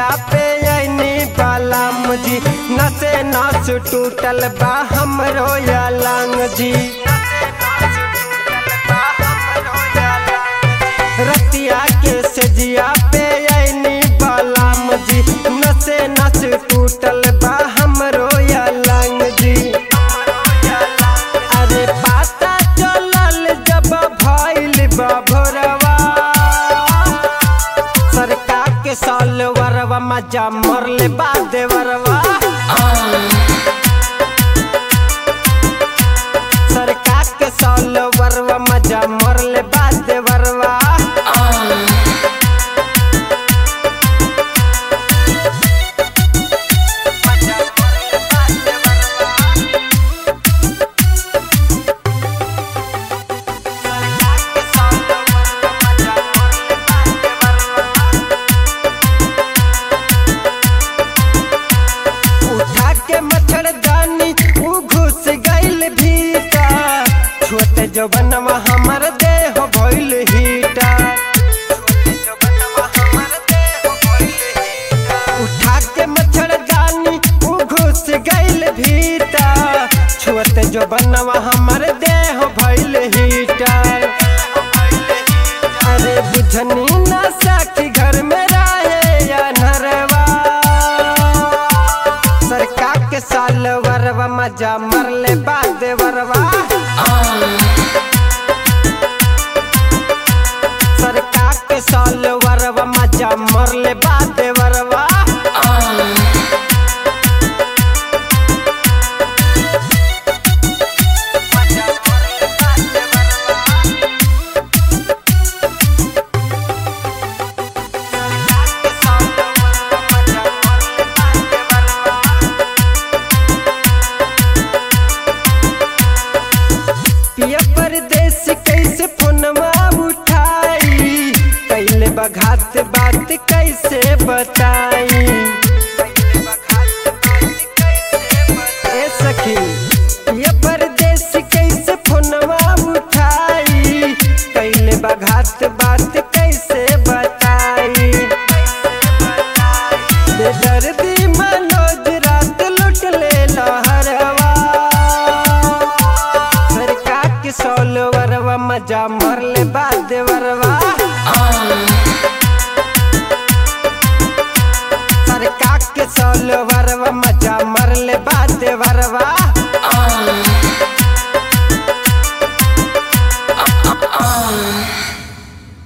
जिया पे ऐनी बालाम जी नसे नास टूटल बा हमरो या लांग जी रतिया के सजिया पे ऐनी बालाम जी नसे नस टूटल बा हमरो या लांग जी अरे पाता चलल जब भइल बा भोरवा सरकार के साल वरवा मजा मरले बाद वरवा सरकार के साल वरवा मजा मरले बाद वरवा उठा के मच्छरदानी ऊ घुस गइल भीतर छोटे जवनवा हमर देह भइल हीटा उठा के मच्छरदानी ऊ घुस गइल भीतर छोटे जवनवा हमर देह भइल हीटर अरे बुझनी ना साखी घर में रहे या नरवा सरकार के साल वरवा मजा मरले बाद वरवा सरकार के साल वरवा मजा मरले बाद वरवा पिया परदेस कैसे फोनवा उठाई कैले बघात बात कैसे बताई ए सखी पिया परदेस कैसे फोनवा उठाई कैले बघात बात कैसे बताई बेदर्दी मनोज रात लुट ले लहरवा सरकार के सौल वरवा मजा मरले बाद वरवा